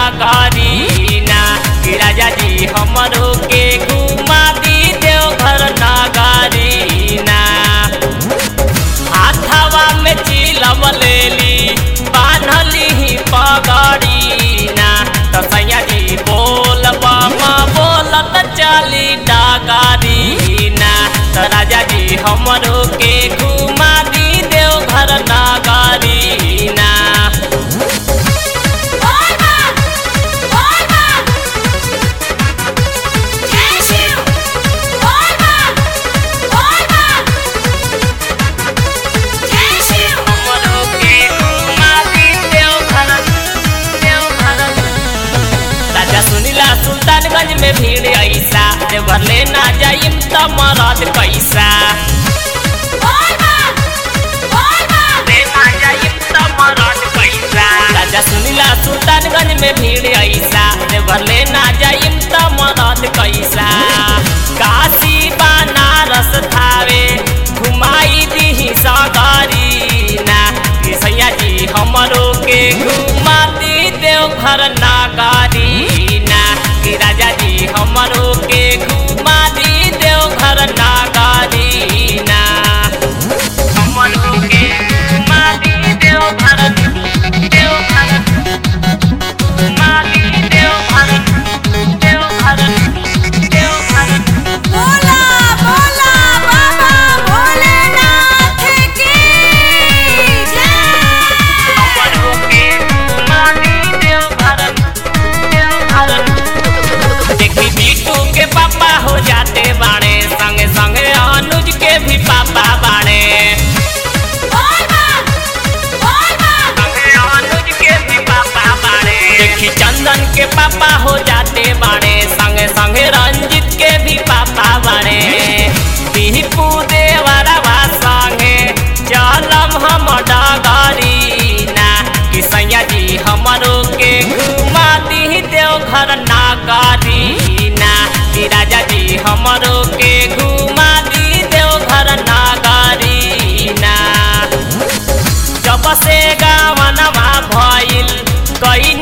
नागरीना कि राजा जी हमरो के घुमा दी देवघर नागरीना हाथवा में चिलम लेली बान्हली पगड़ीना तो सैया जी बोल बामा बोलत चली डागरीना तो राजा जी हमरो के घुमा दी देवघर नागरीना बोल बम बोल बम जय शिव बोल बम बोल बम जय शिव हमरो के घुमा दी देवघर देवघर राजा सुनीला सुल्तानगंज में भीड़ ऐसा देवघर ले ना जाइम त मरद कैसा बोल बम बोल बम ले ना जाइम त मरद कैसा राजा सुनीला सुल्तानगंज में भीड़ ऐसा देवघर ले ना जाइम त मरद कैसा काशी बनारस थावे घुमाई दी सगरीना कि सैया जी हमरो के घुमा दी देवघर नागरीना कि राजा जी हमरो के घुमा दी देवघर नागरीना हमरो के घुमा दी देवघर देवघर घुमा दी देवघर देवघर देवघर बोला बोला बाबा भोलेनाथ की जय हमरो के घुमा दी देवघर देवघर देखी बीटू के पापा हो जाते बाणे संगे संगे अनुज के भी पापा बाणे बोल बम बोल बम संगे अनुज के भी पापा बाणे देखी चंदन के पापा हो जाते बाणे संगे संगे रंजित के भी पापा बाणे दीपू देवरवा संगे चलम हम डगरीना कि सैया जी हमरो के घुमा दी देवघर नागरीना कि राजा जी हमरो के घुमा दी देवघर नागरीना जब से गावनमा भइल कई